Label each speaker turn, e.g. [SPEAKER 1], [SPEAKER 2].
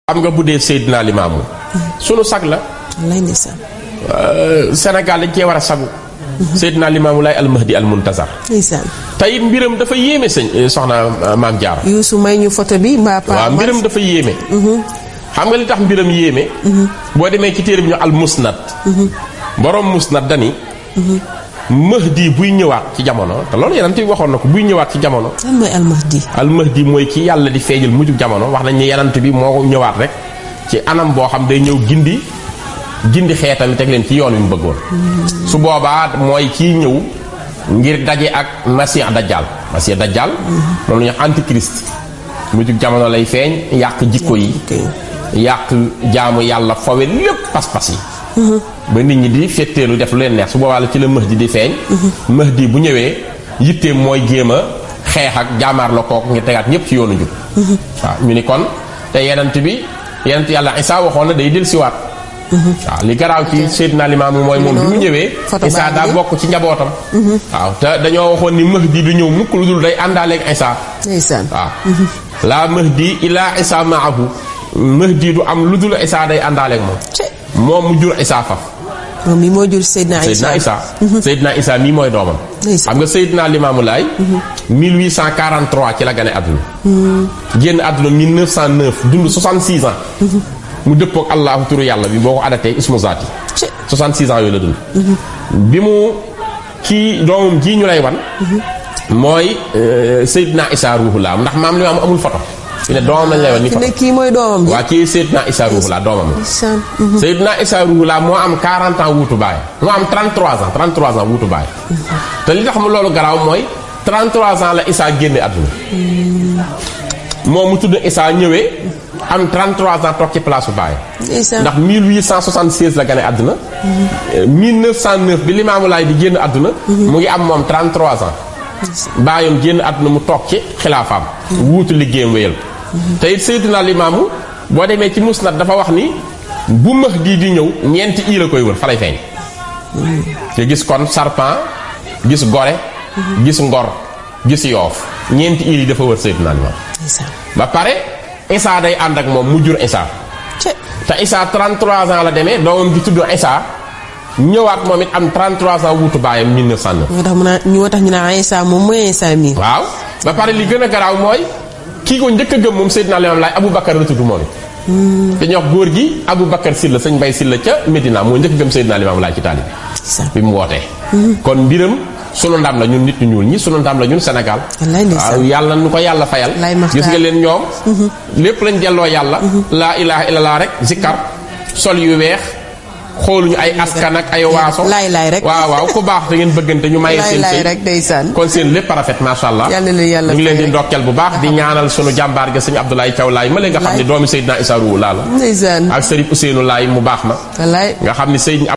[SPEAKER 1] am nga bu dee Seydina Limaamu sunu sag la
[SPEAKER 2] wallaay ndeysaan
[SPEAKER 1] Sénégal dañ cee war a sagu Seydina Limaamu Laay almahdi almuntazar
[SPEAKER 2] ndeysaan
[SPEAKER 1] tey mbiram dafa yéeme sëñ soxna maam Jaara
[SPEAKER 2] Youssou may ñu photo bi mbaa pa
[SPEAKER 1] waaw mbiram dafa yéeme xam nga li tax mbiram yéeme boo demee ci téere bi ñu al musnad borom musnad dani mahdi buy ñëwaat ci jamono te loolu yeneen bi waxoon na ko buy ñëwaat ci jamono
[SPEAKER 2] lan mooy almahdi
[SPEAKER 1] al mahdi mooy ki yàlla di feeñal mujjug jamono wax nañ ne yenant bi moo ñëwaat rek ci anam boo xam day ñëw gindi gindi xeetam teg leen ci yoon wi mu bëggoon su boobaa mooy kii ñëw ngir daje ak masih dajjal masih dajjal moom la ñuy wax antichrist mujjug jamono lay feeñ yàq jikko yi yàq jaamu yàlla fowe lépp pas-pas yi ba nit ñi di fetteelu def lu leen neex su boobaa la ci la mahdi di feeñ mahdi bu ñëwee yitteem mooy géem a xeex ak jaamaar la kook ngir tegaat ñépp ci yoonu njub waaw ñu ni kon te yenant bi yenant yàlla Isaa waxoon na day del siwaat waaw li garaaw ci Seydina Limaamu mooy moom bi mu ñëwee Isaa daa bokk ci njabootam waaw te dañoo waxoon ni mahdi du ñëw mukk lu dul day àndaaleeg Isaa
[SPEAKER 2] ndeysaan
[SPEAKER 1] waaw laa mahdi ilaa Isaa maahu mahdi du am lu dul Isaa day àndaaleeg moom moom mu jur Isaa faf
[SPEAKER 2] moom mi moo jur Seydina
[SPEAKER 1] Seydina Isaa Seydina Isaa mii mooy doomam xam nga Seydina Limaamu Laay 1843 ci la gane àdduna génn àdduna 1909 dund 66 ans mu dëppook allahu turu yàlla bi boo ko adatee ismu zaati 66 ans yooyu la dund bi mu kii doomam ji ñu lay wan mooy Seydina Isaa ruuxulaa ndax maam li ma am amul photo fi ne doomam lañ lay wan ni photo
[SPEAKER 2] kii mooy doomam ji
[SPEAKER 1] waa kii Seydina Isaa ruuxulaa doomam la Seydina Isaa ruuxulaa moo am 40 ans wuutu baay moo am 33 ans 33 ans wuutu baay te li tax mu loolu garaaw mooy 33 ans la Isaa génne àdduna moom mu tudd Isaa ñëwee am 33 ans toog ci place bu baay ndax 1876 la gane àdduna 1909 bi Limaamu Laay di génn àdduna mu ngi am moom 33 ans baayam génn àdduna mu toog ci xilaafaam wuutu liggéeyam wéyal te it Seydina Limaamu boo demee ci musnad dafa wax ni bu Mahdi di ñëw ñeenti ii la koy wër fa lay feeñ te gis kon sarpan gis gore gis ngor gis yoof ñeenti ii yi dafa wër Seydina Limaamu ba pare Isaa day ànd ak moom mu jur Isaa te Isaa 33 ans la demee doomam bi tudd Isaa ñëwaat moom it am 33 ans wuutu baayam 1909.
[SPEAKER 2] moo tax mu naan ñu tax ñu naan Isaa moom mooy Isaa mii.
[SPEAKER 1] waaw ba pare li gën a garaaw mooy kii ko njëkk a gëm moom Seydina Limaamu Laay Abu Bakar la tudd moom it. dañuy wax góor gi Abu Bakar Silla sëñ Mbay Silla ca Medina moo njëkk a gëm Seydina Limaamu Laay ci taalib bi mu wootee. kon mbiram sunu ndam la ñun nit ñu ñuul ñi sunu ndam la ñun Sénégal. waaw yàlla nu ko yàlla fayal. gis nga leen ñoom. lépp lañ delloo yàlla. laa ilaha illallah rek zikkar sol yu weex. xooluñu ay askan ak ay waaso.
[SPEAKER 2] laay laay rek
[SPEAKER 1] waaw waaw ku baax da ngeen bëggante ñu maye seen
[SPEAKER 2] laay rek ndeysaan
[SPEAKER 1] kon seen lépp rafet macha allah.
[SPEAKER 2] yàlla na yàlla
[SPEAKER 1] ñu ngi leen di ndokkeel bu baax di ñaanal sunu jàmbaar ga sëñ Abdoulaye Thiaw Laay ma leen nga xam ne doomi Seydina Issa Rouhou Laay la.
[SPEAKER 2] ndeysaan
[SPEAKER 1] ak Sëriñ Ousseynou Laay mu baax ma.
[SPEAKER 2] wallaay
[SPEAKER 1] nga xam ne Seydina